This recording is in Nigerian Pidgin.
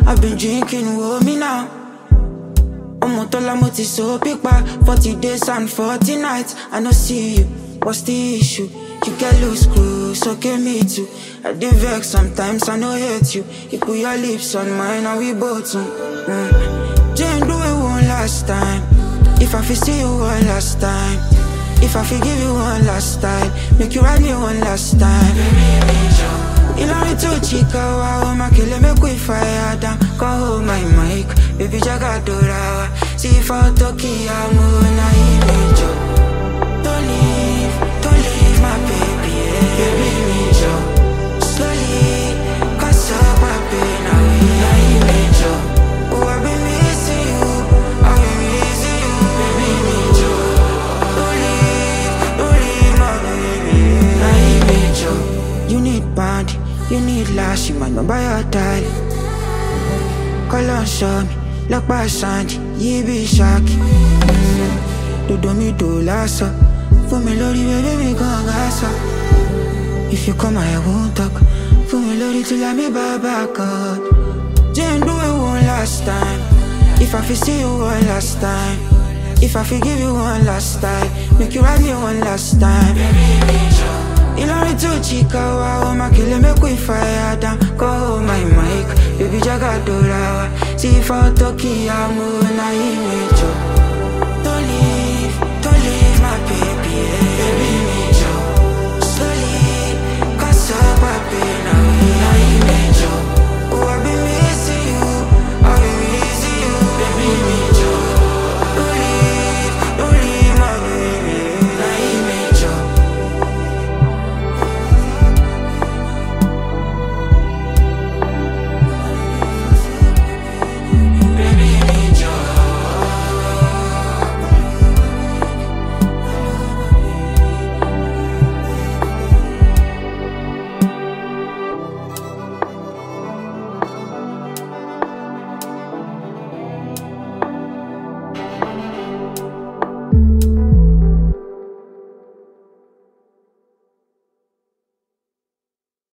I've been drinking, woe me now. Ọmọ tọ́lá mo ti so pípa forty days and forty nights I no see you, what's the issue? You get loose screws, okay me too I dey vex sometimes, I no hate you You put your lips on mine and we both mm. Jane do it one last time If I fit see you one last time If I fit give you one last time Make you ride me one last time Ìlọrin tó chika wa o ma kele make we fire down Come hold my mic, baby jaga dora wa See for Toki amu na image Don't leave, don't leave my baby yeah. Baby me jo Slowly, cause up my pain now na image Oh I been missing you, I been missing you Baby me jo Don't leave, don't leave my baby na image You need band, you need lash, you might not buy your tie Call on show me, look by Sandy, you be shocky Dodo mi do lasso, fún mi lórí bébé mi gan gaso If you come I won't talk, fún mi lórí till I me back out Jane do it one last time, if I fit see you one last time If I fit give you one last time, make you ride me one last time Ìlọrin tó chika wa o ma kele make we fire down Come hold my mic, baby jaga dora wa See for Toki amu na image